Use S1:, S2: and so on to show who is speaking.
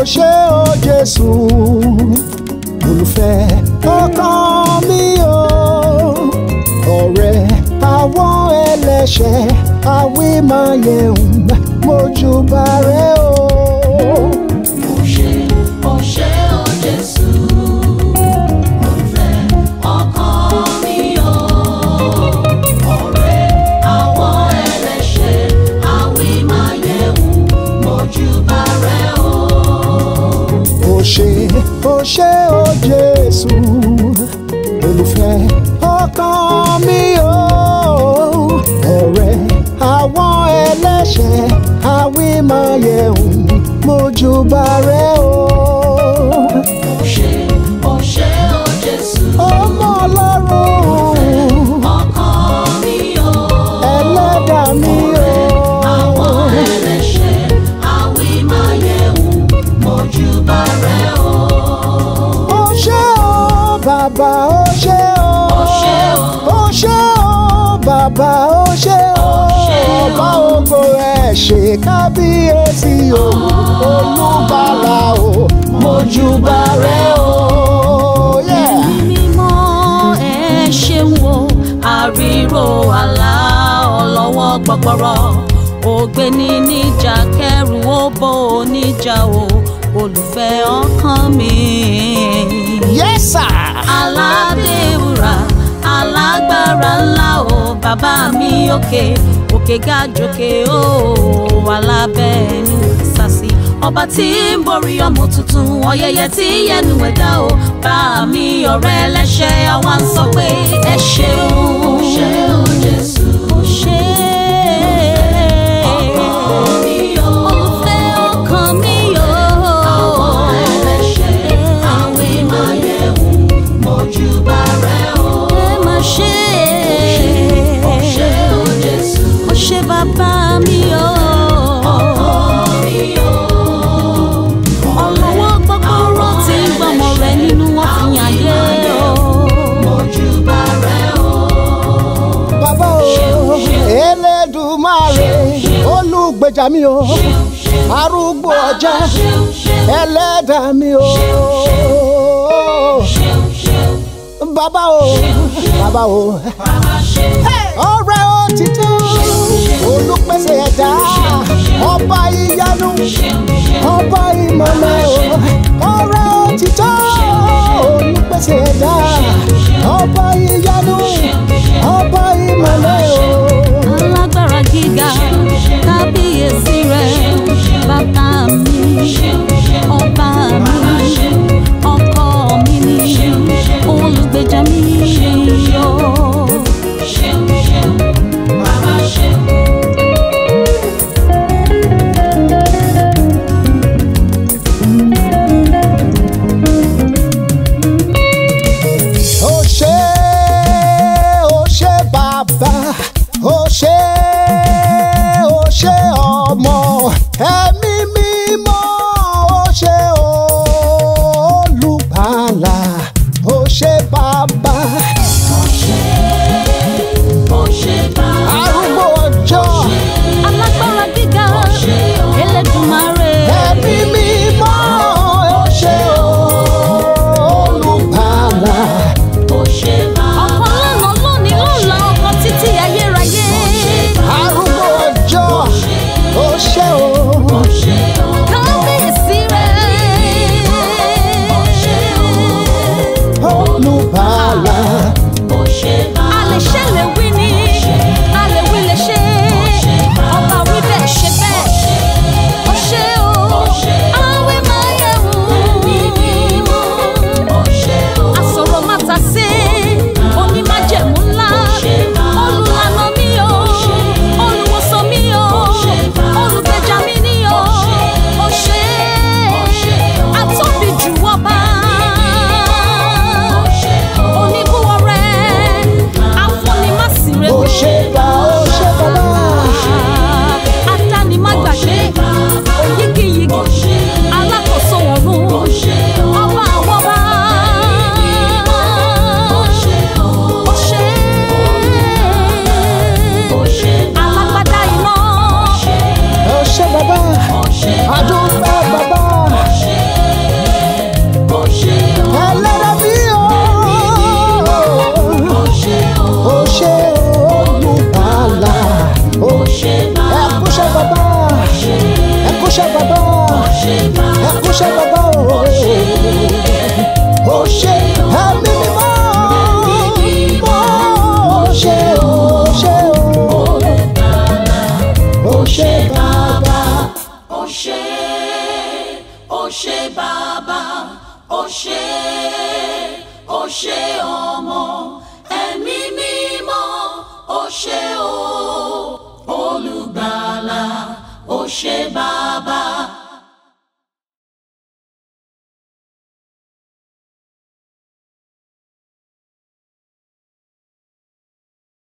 S1: ṣé o Jésù olùfẹ́ ọkàn mi o ọ̀rẹ́ àwọn ẹlẹ́ṣẹ̀ àwímáyẹ̀hùn mojúbà rẹ o.
S2: Ó ṣé, ó ṣé o Jésù, olùfẹ́ ọkàn mi o. Ọ̀rẹ́ àwọn ẹlẹ́ṣẹ̀, àwímáyẹ̀hùn, mojúbà rẹ o.
S1: ó ṣé ó ṣé o Jésù olùfẹ́ ọkàn mi o ọ̀rẹ́ àwọn ẹlẹ́ṣẹ̀ àwímáyẹ̀hùn mojúbà rẹ o.
S2: Ó ṣé, ó ṣé o Jésù,
S1: ọmọ ọlọ́run
S2: ọkàn mi o.
S1: ẹlẹ́dàá mi o.
S2: Àwọn ẹlẹ́ṣẹ̀, àwímáyẹ̀hùn, mojúbà rẹ o.
S1: ó ṣé o bàbá ó ṣé o.
S2: Ó ṣé o.
S1: ó ṣé o bàbá ó ṣé o.
S2: ṣé o.
S1: ọba ògo ẹ̀ ṣe kábíyèsí o. olùbàlà o mojúbà rẹ o. Yeah.
S2: mímọ́ ẹ ṣeun o àríró àlá ọlọ́wọ́ gbọgbọrọ ògbéni níjà kẹrù ó bó oníjà o olùfẹ́ ọkàn mi.
S1: Yes sir.
S2: aládéwúrà alágbára ńlá o bàbá mi òkè òkè ga jòkè o alábẹ́ẹ̀nù sàṣì ọba tí ń borí ọmọ tuntun ọ̀yẹ̀yẹ tí yẹnu ẹ̀dá o bá mi ọ̀rẹ́ ẹlẹ́ṣẹ̀ àwa ń sọ pé ẹ ṣeun. ó ṣe ó Jésù. ó ṣe ọkàn mi o. olùfẹ́ ọkàn mi o. àwọn ẹlẹ́ṣẹ̀ àwìn máa yẹ̀wò mojúbà rẹ o. ẹ má ṣe ó ṣe ó Jésù. ó ṣe bàbá mi o. ọkọ mi o. ọlọ́wọ́ gbọ́gbọ́rọ́ tí ń gbọ́mọ rẹ nínú wọn fi yàn yé o. mojúbà rẹ o.
S1: bàbá o Elédùmarè olùgbèjà mi o arúgbó ọjà ẹlẹ́dàá mi o bàbá o bàbá o ọ̀rẹ́ òtítọ́ olùpèsè ẹ̀dá ọba ìyanu ọba ìmọ̀lẹ̀ o ọ̀rẹ́ òtítọ́ olùpèsè ẹ̀dá ọba ìyanu ọba ìmọ̀lẹ̀ o.
S2: alágbára gíga kábíyèsí rẹ bàbá mi ọba mi ọkọ mi ni olùgbèjà mi yọ.
S1: ó ṣé ó ṣé bàbá ó ṣé ó ṣé ọmọ ẹ̀mí mímọ́ ó ṣé olùgbàlà ó ṣé bàbá arúgbó ọjọ́
S2: alágbára gíga Elédùmarè
S1: ẹ̀mí mímọ́ ó ṣé olùgbàlà
S2: ọkàn lánàá lónìí lọ́la ọkàn títí ayérayé.
S1: arúgbó ọjọ́ ó ṣé o. ṣé bàbá.
S2: ó ṣé ó ṣé bàbá ó ṣé ó ṣé ọmọ ẹ̀mí mímọ́ ó ṣé o olùgbàlà ó ṣé bàbá